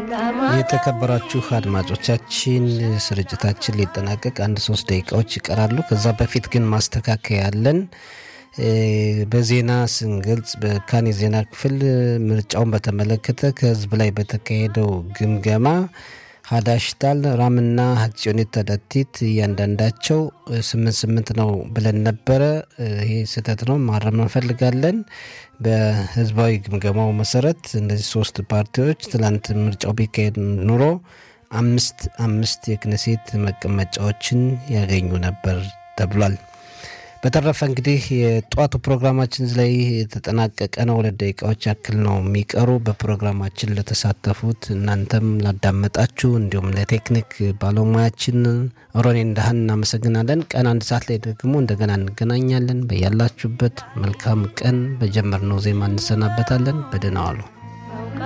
የተከበራችሁ አድማጮቻችን ስርጭታችን ሊጠናቀቅ አንድ ሶስት ደቂቃዎች ይቀራሉ። ከዛ በፊት ግን ማስተካከያ ያለን በዜና ስንገልጽ በካን የዜና ክፍል ምርጫውን በተመለከተ ከህዝብ ላይ በተካሄደው ግምገማ ሀዳሽታል ራምና ሀጽዮኒት ተዳቲት እያንዳንዳቸው ስምንት ስምንት ነው ብለን ነበረ። ይሄ ስህተት ነው፣ ማረም እንፈልጋለን። በህዝባዊ ግምገማው መሰረት እነዚህ ሶስት ፓርቲዎች ትላንት ምርጫው ቢካሄድ ኑሮ አምስት አምስት የክነሴት መቀመጫዎችን ያገኙ ነበር ተብሏል። በተረፈ እንግዲህ የጠዋቱ ፕሮግራማችን ላይ የተጠናቀቀ ነው። ሁለት ደቂቃዎች ያክል ነው የሚቀሩ። በፕሮግራማችን ለተሳተፉት እናንተም ላዳመጣችሁ፣ እንዲሁም ለቴክኒክ ባለሙያችን ሮኔ እንዳህን እናመሰግናለን። ቀን አንድ ሰዓት ላይ ደግሞ እንደገና እንገናኛለን። በያላችሁበት መልካም ቀን። በጀመርነው ዜማ እንሰናበታለን። በደህና ዋሉ።